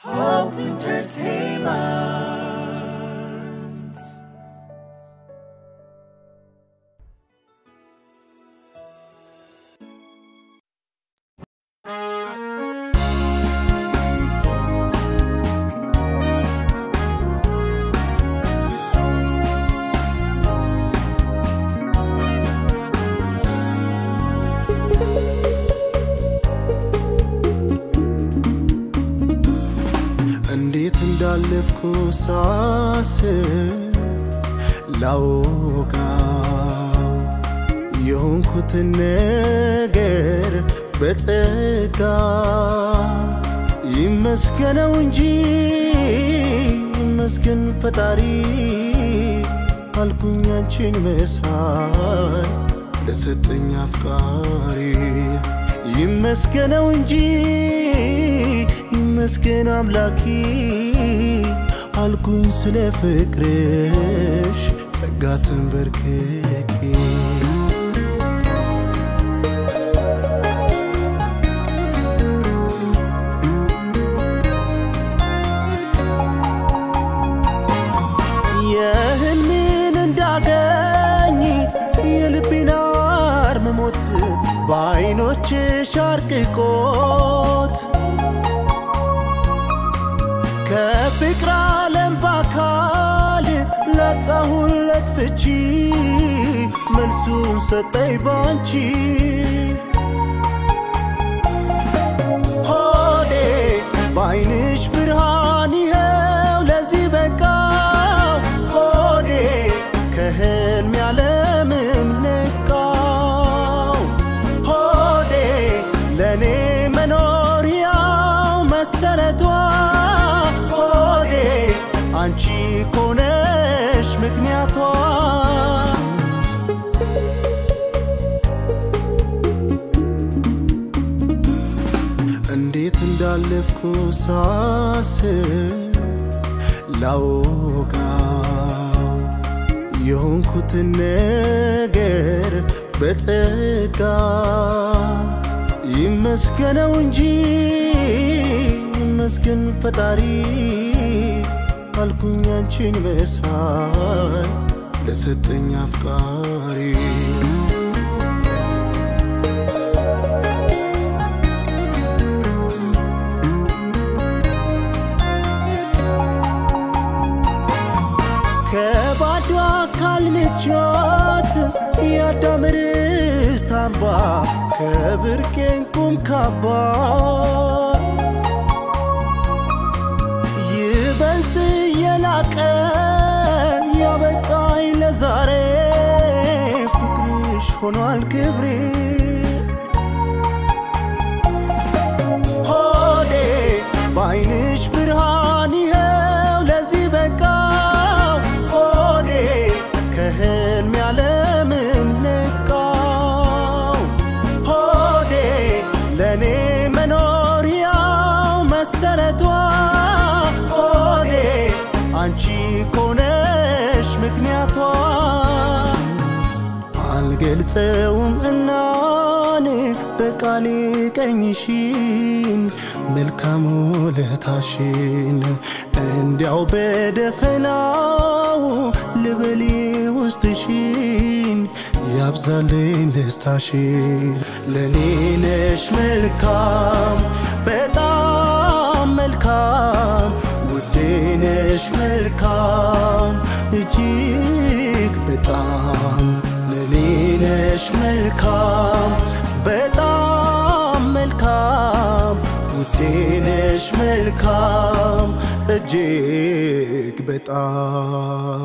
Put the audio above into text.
Hope Entertainment. እንዴት እንዳለፍኩ ሳስብ ላወጋው የሆንኩትን ነገር በጸጋ ይመስገነው እንጂ ይመስገን ፈጣሪ አልኩኝ አንቺን መሳይ ለሰጠኝ አፍቃሪ ይመስገነው እንጂ ይመስገን አምላኪ አልኩኝ ስለ ፍቅርሽ ጸጋ ተንበርክኬ የህልሜን እንዳገኝ የልቤን አርምሞት በአይኖችሽ አርቅቆት ከፍቅር ዓለም በአካል ላጣሁለት ፍቺ መልሱን ሰጠኝ ባንቺ ሆዴ በአይንሽ ብርሃን ይኸው ለዚህ በቃው ሆዴ ከህልም ያለምም ነቃው ሆዴ ለእኔ መኖሪያው መሰረቷ ሆዴ አንቺ ኮነሽ ምክንያቷ እንዴት እንዳለፍኩ ሳስብ ላወጋው የሆንኩትን ነገር በጸጋ ይመስገነው እንጂ ይመስገን ፈጣሪ አልኩኝ አንቺን መሳይ ለሰጠኝ አፍቃሪ ከባዶ አካል ምቾት የአዳም ርስት አምባ ከብርቄ እንቁም ካባ ይበልጥ የላቀ ያበቃኝ ለዛሬ ፍቅርሽ ሆኗል ክብሬ ሆዴ በአይንሽ ብርሃን ይኸው ለዚህ በቃው ሆዴ ከህልም ያለምም ነቃው ሆዴ ለእኔ መኖሪያው መሰረቷ ሆዴ አንቺ ኮነሽ ምክንያቷ አልገልጸውም እናን በቃሌ ቀኝሽን መልካም ውለታሽን እንዲያው በደፈናው ልበሌ ውስጥሽን ያብዛልኝ ደስታሽን ለኔ ነሽ መልካም በጣም መልካም ውዴ ነሽ መልካም እጅግ በጣም ለኔ ነሽ መልካም በጣም መልካም ውዴ ነሽ መልካም እጅግ በጣም